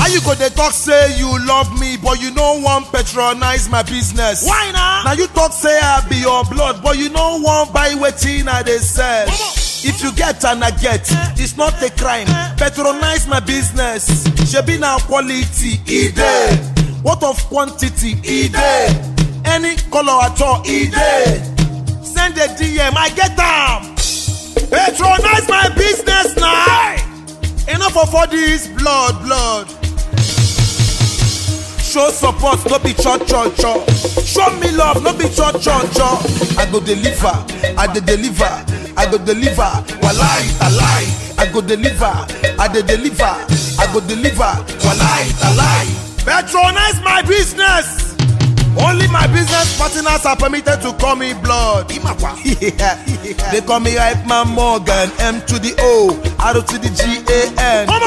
you go dey talk say you love me but you no wan patronize my business Why na? na you talk say i be your blood but you no wan buy wetin i dey sell if you get and i get it's not a crime patronize my business shebi na quality e dey what of quantity e dey any colour at all e dey send a dm i get am patronize my business na enough of all this blood blood show support no be cho cho cho show me love no be cho cho cho i go deliver i dey deliver i go deliver walai talai i go deliver i dey deliver i go deliver walai talai patronize my business only my business partners are permitted to call me blood they call me hype man morgan m to the o r to the g a n